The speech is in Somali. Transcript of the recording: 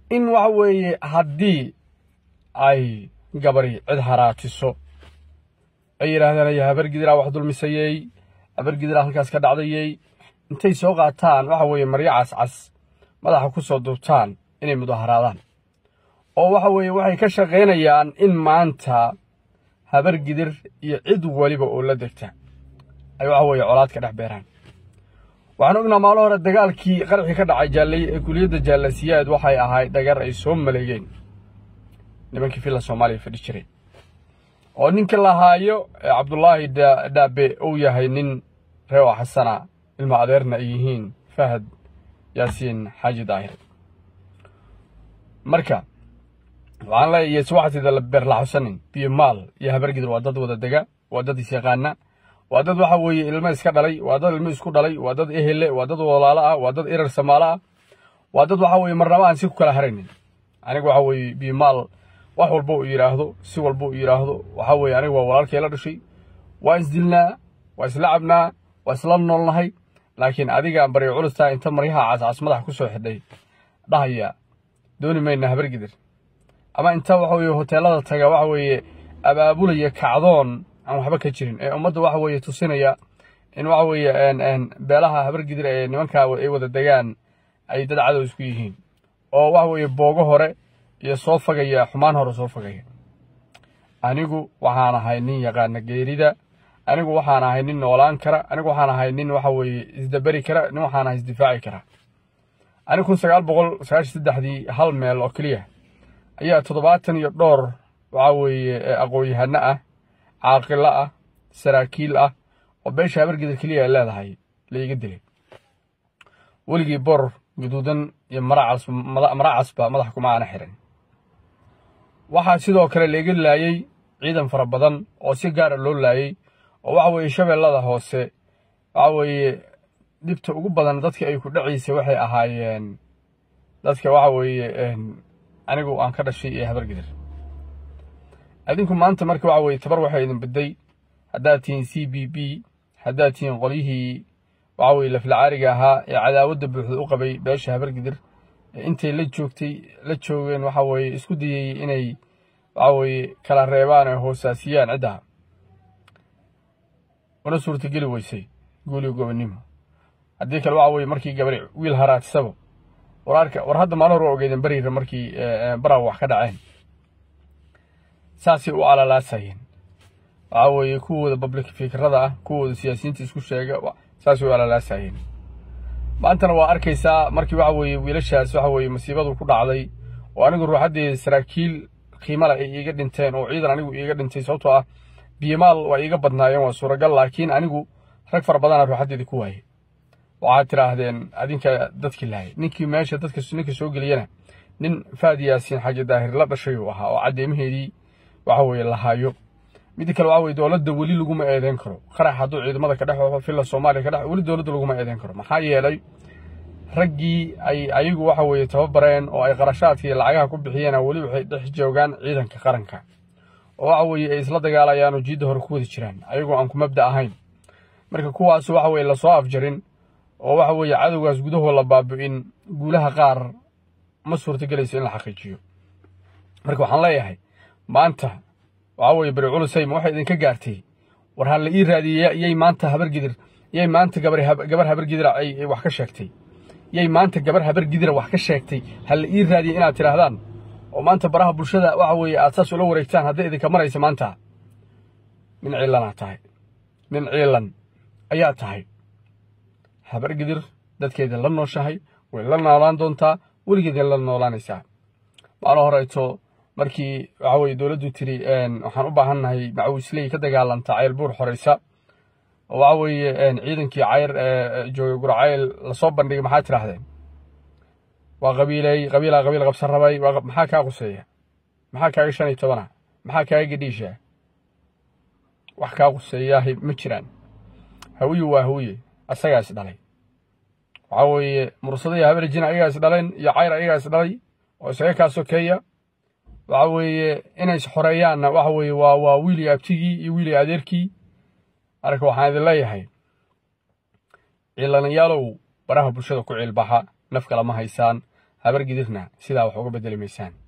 in waxa weeye haddii ay gabari cid haraatiso ay yidhaahdaan ay habargidiraa wax dulmisayey habargidiraa halkaas ka dhacdayey intay soo qaataan waxa weeye maryo cascas madaxa ku soo duubtaan inay mudaharaadaan oo waxa weeye waxay ka shaqaynayaan in maanta habargidir iyo cid weliba oo la degta ay waxa weeye colaad ka dhex beeraan waxaan ognaa maalo hore dagaalkii qarxii ka dhacay jaallay ee kuliyadda jaalasiyaad waxay ahayd dhagar ay soo maleegeen nimankii filla soomaaliya fadhi jiray oo ninka lahaayo ee cabdulaahi dhaabe uu yahay nin reewa xasana ilma adeerna ay yihiin fahad yaasiin xaaji daahir marka waxaan leeyahay subaxteeda la beerlaxusanin biyo maal iyo habargidir waa dad wada dega waa dad isyaqaana waa dad waxa weeye ilmo iska dhalay waa dad ilmo isku dhalay waa dad ehele waa dad walaalo ah waa dad irar samaalo ah waa dad waxa weeye marnaba aan si ku kala haraynin aniga waxa weeye biyo maal wax walba uu yidhaahdo si walba uu yidhaahdo waxa weeye aniga waa walaalkay la dhashay waa isdilnaa waa isla cabnaa waa isla noolnahay laakiin adigaan baryo culustaa inta maryaha cascas madax ku soo xidhay dhahaya dooni mayna habargidir ama inta waxa weeye hoteelada taga waxa weeye abaabulaya kacdoon aan waxba ka jirin ee ummadda waxa weeye tusinaya in waxa weeye beelaha habargidir ee nimankaa ay wada degaan ay dad cadow isku yihiin oo waxa weeye boogo hore iyo soo fagaya xumaan hore soo fagaya anigu waxaan ahay nin yaqaana geerida anigu waxaan ahay nin noolaan kara anigu waxaan ahay nin waxa weeye isdaberi kara nin waxaan ahay isdifaaci kara anigu kun sagaal boqol sagaashan saddexdii hal meel oo keliya ayaa toddobaatan iyo dhowr waxa weeye aqoon-yahano ah caaqilo ah saraakiil ah oo beesha habargidar keliya ay leedahay la iga dilay weligii bor guduudan iyo mara casba madaxa kuma aana xirin waxaa sidoo kale laiga laayey ciidan fara badan oo si gaara loo laayey oo waxa weeye shabeellada hoose waxa weeye dhibta ugu badan dadka ay ku dhaciisa waxay ahaayeen dadka waxa weeye anigu aan ka dhashay ee habargidir adinku maanta marka waxa weeye tabar waxaa idin bedday haddaad tihiin c b b haddaad tihiin qolyihii waxa weye laflacaariga ahaa ee cadaawadda buuxda u qabay beesha habargidir intay la joogtay la joogeen waxa weeye isku dayey inay waxa weeye kala reebaan ee hoosaasiyaan ciddaha una suurtageli weysay guuliga gobonnimo haddii kale waxa weeye markii gabari wiil haraatisaba wararka war hadda maalin hor waa ogeydeen beriira markii baraw wax ka dhaceen saasay u alalaasayeen waxa weeye kuwooda public fikrada ah kuwooda siyaasiyiinta isku sheega saasay u alalaasayeen maantana waa arkaysaa markii waxa weeye wiilashaas waxa weeye masiibadu ku dhacday oo anigu ruuxaddeeda saraakiil qiimale ay iiga dhinteen oo ciidan anigu iiga dhintay sababtoo ah biyomaal waa iiga badnaayeen waa suuragal laakiin anigu rag fara badana ruuxaddeeda ku waayey waxaad tidhaahdeen adinka dadkii lahay ninkii meesha dadka ninka soo geliyana nin faad yaasiin xaaji daahir la dhashay uu ahaa oo caddeemaheedii waxa weeye lahaayo midda kale waxa weye dowladda weli laguma eedeyn karo qarax hadduu ciidamada ka dhex waxo filla soomaaliya ka dhex weli dowladda laguma eedeyn karo maxaa yeelay raggii ay ayagu waxa weeye tababareen oo ay qarashaadka iyo lacagaha ku bixiyeen weli waxay dhex joogaan ciidanka qaranka oo waxa weeye ay isla dagaalayaan oo jiidda hore ku wada jiraan ayagoo aan ku mabda ahayn marka kuwaas waxa weeye lasoo afjarin oo waxa weeye cadowgaas gudahoo la baabi'in guulaha qaar ma suurtagelayso in la xaqiijiyo marka waxaan leeyahay maanta waxa weeye beri culusay ma waxay idinka gaartay war ha la ii raadiyey yay maanta habargidir yay maanta gabar gabar habargidira ay wax ka sheegtay yay maanta gabar habargidira wax ka sheegtay ha la ii raadiyey inaad tidhaahdaan oo maanta baraha bulshada waxa weeye aad saas ula wareegtaan hadday idinka maraysa maanta nin ciilanaa tahay nin ciilan ayaa tahay habargidir dadkeeda la nooshahay way la noolaan doontaa weligeeda la noolaanaysaa maalin horeyto markii waxa weye dowladdu tiri waxaan u baahannahay macawisley ka dagaalanta cayl buur xoreysa oo waxa weeye ciidankii cayr joogay gurcayl lasoo bandhigay maxaa tidhaahdeen waa qabiilay qabiilaa qabiil qabsan rabay maxaa kaa quseeya maxaa kaaga shan iyo tobana maxaa kaaga gedhiisha wax kaa quseeyahay ma jiraan hawiye waa hawiye asagaa is dhalay waxaa weeye mursado iyo habarjina ayagaa is dhaleen iyo cayr ayagaa is dhalay oo isaga kaa sokeeya waxa weeye inay is xoreeyaanna waxa weeye waa waa wiili abtigii iyo wiili adeerkii marka waxaan idin leeyahay ciilanayaalow baraha bulshada ku ciilbaxa naf kale ma haysaan habar gidirna sidaa wax uga bedeli maysaan